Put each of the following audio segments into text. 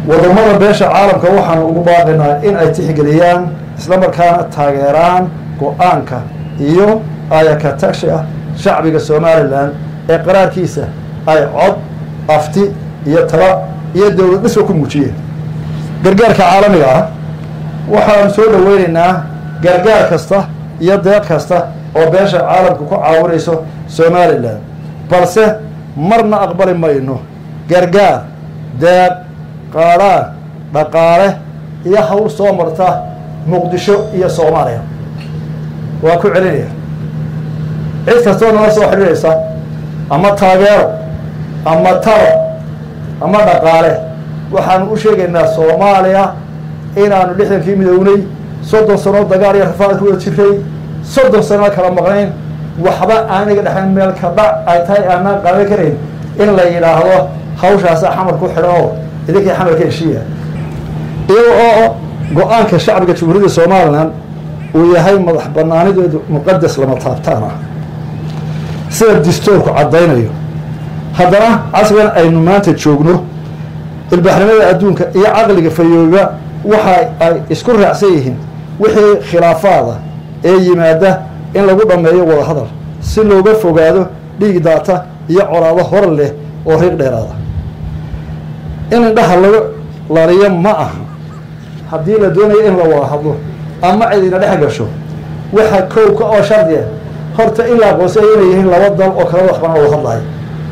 wadamada beesha caalamka waxaanu ugu baaqaynaa in ay tixgeliyaan islamarkaana taageeraan go-aanka iyo ayaka tashi ah shacbiga somalilan ee qaraarkiisa ay cod afti iyo taba iyo dowlad dhisba ku muujiyeen gargaarka caalamiga ah waxaanu soo dhaweynaynaa gargaar kasta iyo deeq kasta oo beesha caalamka ku caawinayso somalilan balse marna aqbali mayno gargaar deeq qaadhaan dhaqaale iyo hawl soo marta muqdisho iyo soomaaliya waa ku celinaya cid kastoo nala soo xidhiidhaysa ama taageero ama talo ama dhaqaale waxaanu u sheegaynaa soomaaliya inaanu lixdankii midownay soddon sano dagaal iyo rafaad ku wada jiray soddon sano kala maqnayn waxba aaniga dhexayn meel ka dhac ay tahay aanaan qaadan karayn in la yidhaahdo hawshaasa xamar ku xidhan oo idinkii xamarka heshiiya iyaga oo go-aanka shacbiga jamhuuriyadda somalilan uu yahay madax banaanideedu muqadas lama taabtaan ah sida distoorku caddaynayo haddana casrigan aynu maanta joogno ilbaaxnimada adduunka iyo caqliga fayooba waxa ay isku raacsan yihiin wixii khilaafaada ee yimaada in lagu dhammeeyo wada hadal si looga fogaado dhiig daata iyo colaado hor leh oo riiq dheeraada in indhaha laga laliyo ma aha haddii la doonayo in la wada hadlo ama cidina dhex gasho waxa kowka oo shardiya horta in la aqoonsaya inay yihiin laba dal oo kala waxbana wada hadlayo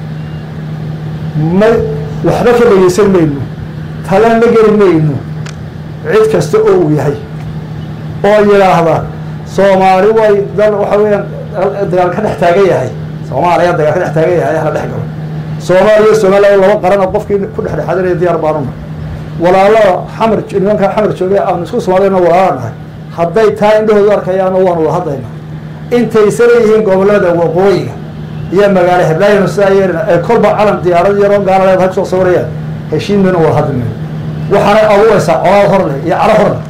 ma waxba ka dhegeysan mayno talan la geli mayno cid kasta oo uu yahay oo yidhaahda soomaali way dal waxa weeyaan dagaal ka dhex taagan yahay soomaaliya dagaal ka dhex taagan yahay hala dhex galo soomaaliya somaliya laba qaran oo qofkii ku dhexdhexaadinaya diyaar baanuna walaalada xamar nimanka xamar joogay aanu isku soomaaliyana walaala nahay hadday taa indhahoodu arkayaano waanu wada hadlaynaa intaysa leeyihiin gobolada waqooyiga iyo magaalo heblaayana sidaa yeelina ay kolba calan diyaarad yaroo gaala leedahay kusoo sawirayaan heshiin mayna wada hadli mayno waxaanay abuuraysaa colaad hor leh iyo calo hor leh